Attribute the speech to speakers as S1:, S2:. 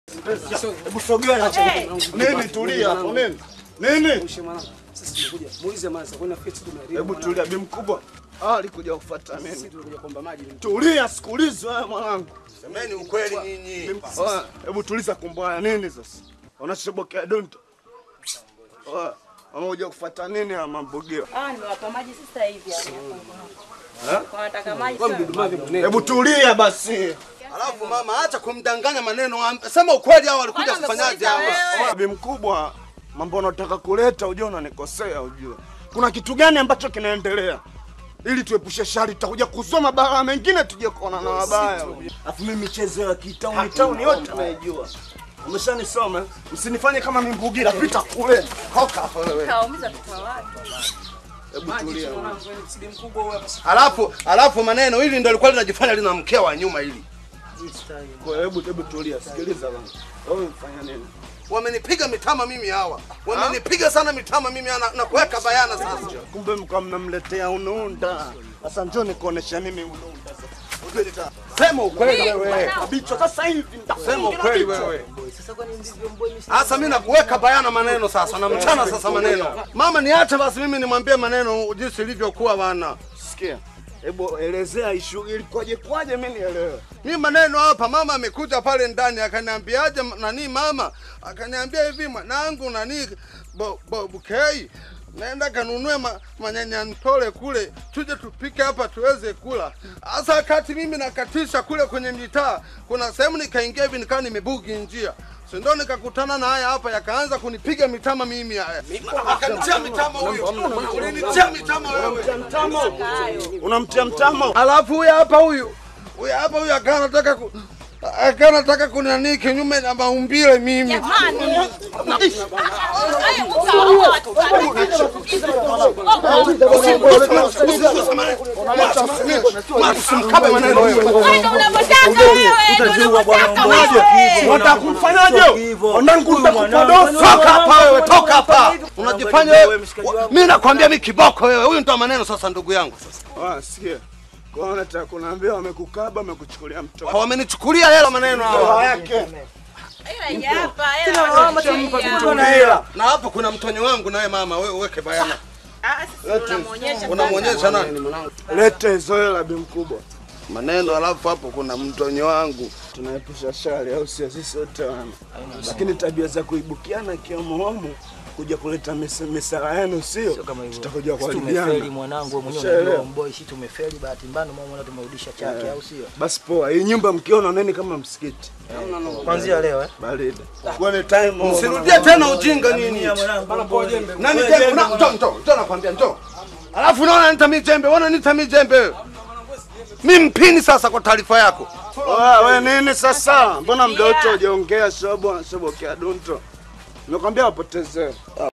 S1: Hebu sogea na chini. Nini tulia hapo nini? Nini? Hebu tulia bi mkubwa. Ah, alikuja kufuata nini? Tulia sikulizo wewe mwanangu.
S2: Semeni ukweli nyinyi.
S1: Oya, Hebu tuliza kumbaya nini sasa? Unachobokea donto. Oya, Wamekuja kufuata nini ya mambogeo?
S3: Ah, nimewapa maji sasa hivi hapa. Wanataka maji sana.
S1: Hebu tulia basi.
S2: Alafu mama, acha kumdanganya maneno. am- Sema ukweli, hao walikuja
S3: Kwani
S2: kufanyaje
S3: wamekuuliza
S2: hapa?
S3: wewe?
S1: Bi mkubwa, mambo unataka kuleta ujue unanikosea ujue. Kuna kitu gani ambacho kinaendelea? Ili tuepushe shari, tutakuja kusoma bara mengine tuje kuona na wabaya. Alafu mimi michezo ya kitauni tauni yote naijua. Umeshanisoma, msinifanye kama mimbugira, pita kule. Toka hapa wewe.
S3: Kaumiza watoto wa watu.
S1: Hebu tulia.
S2: Alafu alafu maneno hili ndio lilikuwa linajifanya lina mkea wa nyuma hili.
S1: Kwa hebu hebu tulia, sikiliza bana. Wewe mfanya nini?
S2: Wamenipiga mitama mimi hawa. Wamenipiga sana mitama mimi na, na kuweka bayana sasa.
S1: Kumbe mko mnamletea unuunda. Sasa njoo nikuonesha mimi unuunda sasa. Uleta.
S2: Sema ukweli wewe.
S1: Kabicho sasa hivi nitakufunga
S2: Sema ukweli
S1: bicho.
S2: wewe. Sasa mimi nakuweka bayana maneno sasa na mchana sasa maneno. Mama niache basi mimi nimwambie maneno jinsi ilivyokuwa bana.
S1: Sikia. Hebu elezea ishu ilikuwaje kwaje mimi nielewe.
S2: Mi maneno hapa, mama amekuja pale ndani akaniambiaje, m- nani mama akaniambia hivi, mwanangu nani bo, bo, bukei naenda kanunue ma, manyanya ntole kule tuje tupike hapa tuweze kula. Sasa wakati mimi nakatisha kule kwenye mitaa, kuna sehemu nikaingia hivi nikawa nimebugi njia si ndo nikakutana na haya hapa, yakaanza kunipiga mitama mimi haya, akanitia mitama huyo, ulinitia mitama wewe.
S1: Mtamo. Unamtia mtamo.
S2: Alafu huyu hapa huyu huyu hapa huyu akawa anataka ku akawa anataka kunani kinyume na maumbile mimi.
S3: Jamani. Haya, utaua watu.
S2: Usimkabe maneno wewe.
S3: Wewe ndio unavyotaka wewe. ndio unavyotaka wewe.
S1: Unataka kumfanyaje? Onangu nitakupodosa.
S2: Toka hapa wewe, toka hapa. Unajifanya wewe. Mimi nakwambia mimi kiboko wewe. Huyu ndo maneno sasa ndugu yangu sasa.
S1: Ah, sikia. Kwa hiyo nataka kuniambia wamekukaba, wamekuchukulia mtoto.
S2: Wamenichukulia hela maneno
S1: Hela
S2: hawa.
S1: yake.
S3: Ila hii hapa, hela wanakuchukulia.
S2: Na hapo kuna mtonyo wangu nawe mama, wewe uweke bayana.
S3: Ah, sisi tunamuonyesha
S2: Unamwonyesha nani?
S1: Lete hizo hela bi mkubwa.
S2: Maneno alafu hapo kuna mtonyo wangu.
S1: Tunaepusha shari au sio? Sisi wote wana. Lakini tabia za kuibukiana kiamohomo kuja kuleta misa- misala yenu sio?
S4: kama hivyo.
S1: Tutakuja
S4: Sisi tumefeli
S1: kuharibiana.
S4: mwanangu, wewe mwenyewe
S1: Ushaelewa?
S4: unajua mboi, sisi tumefeli bahati mbaya, ndio maana tumerudisha chake, au sio?
S1: Basi poa, hii nyumba mkiona neni kama msikiti.
S4: Kuanzia leo eh.
S1: Baridi. Kuone time.
S2: Sirudie tena ujinga nini? Nani jembe? Una- Njoo, njoo, njoo nakwambia njoo. Alafu unaona nita mi jembe, unaona nita mi jembe. Mi mpini sasa kwa taarifa yako.
S1: Wewe nini sasa? Mbona mda wote hujaongea shobo shobo kia dunto? Nimekwambia wapotezee.